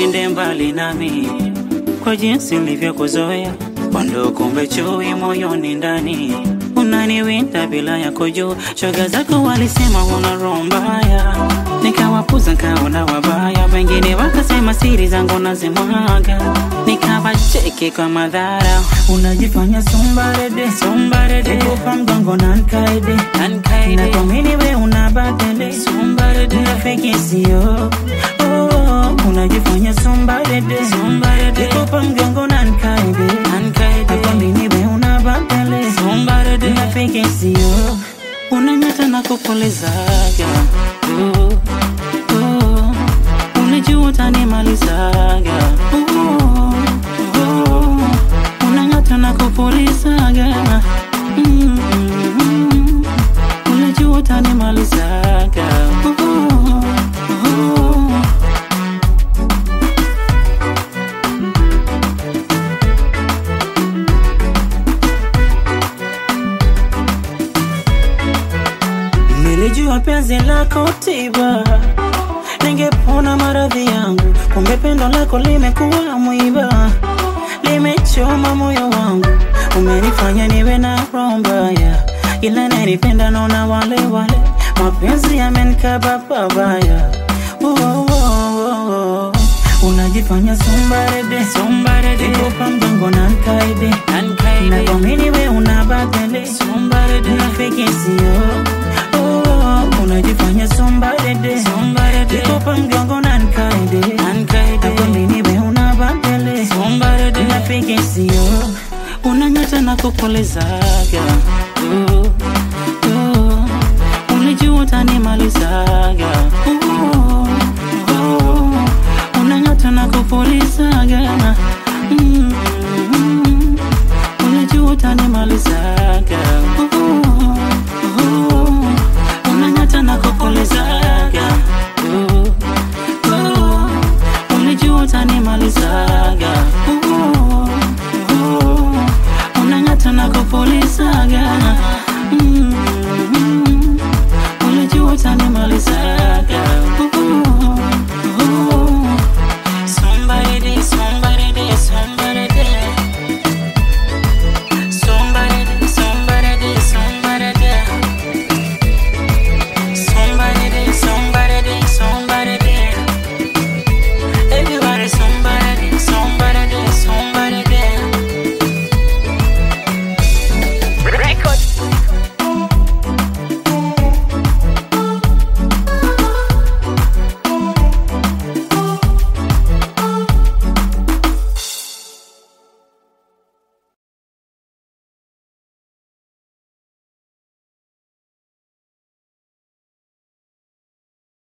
usiende mbali nami kwa jinsi nilivyokuzoea, kondo kumbe chui moyoni ndani unaniwinda bila ya kujua. Shoga zako walisema una roho mbaya, nikawapuza nkaona wabaya, wengine wakasema siri zangu nazimwaga, nikawacheki kwa madhara. Unajifanya sombarede Sombarede, Nikupa mgongo na nkaide Nkaide. Na kuamini we una batele Sombarede. Unafiki sio oh, Unajifanya sombarede Sombarede. Nikupa mgongo na nkaide Nkaide. Na kuamini we una batele Sombarede. Unafiki sio unanyata na kupulizaga uh, uh, unajua utanimalizaga uh, uh, unanyata na kupulizaga mm, mm, unajua utanimalizaga uh, uh, Nilijua penzi lako tiba, ningepona maradhi yangu. Kumbe pendo lako limekuwa mwiba, limechoma moyo wangu. Umenifanya niwe na roho mbaya, ila nanipenda naona wale wale, mapenzi yamenikaba pabaya. Oh, oh, oh, oh. Unajifanya sombarede, Sombarede. nikupa mgongo na nkaide, Nkaide. na kuamini we una batele Sombarede. Unafiki sio oh, unajifanya sombarede Sombarede. Nikupa mgongo na nkaide Nkaide. Nakwamini we una batele Sombarede. Unafiki sio unanyata na kupulizaga uh, uh, ulijua utanimalizaga uh, uh, unanyata na kupulizaga mm, mm, ulijua utanimalizaga uh, uh, unanyata na kupulizaga uh, uh, ulijua utanimalizaga